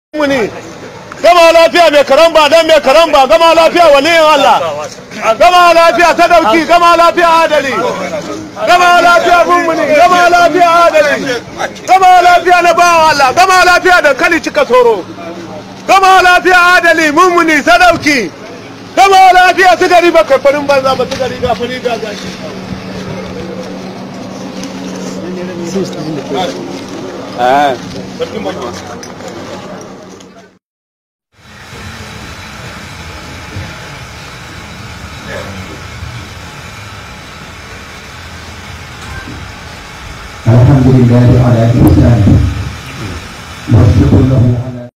muni gama lafiya mai karamba dan mai karamba gama lafiya waliyin Allah gama lafiya ta dauki gama lafiya adali gama lafiya mummuni gama lafiya adali gama lafiya na bawa Allah gama lafiya da kali cika soro gama lafiya adali mummuni sadauki gama lafiya su gari ba kai farin banza ba su gari ga fari ga gashi Ah. الحمد لله على إحسانه والشكر له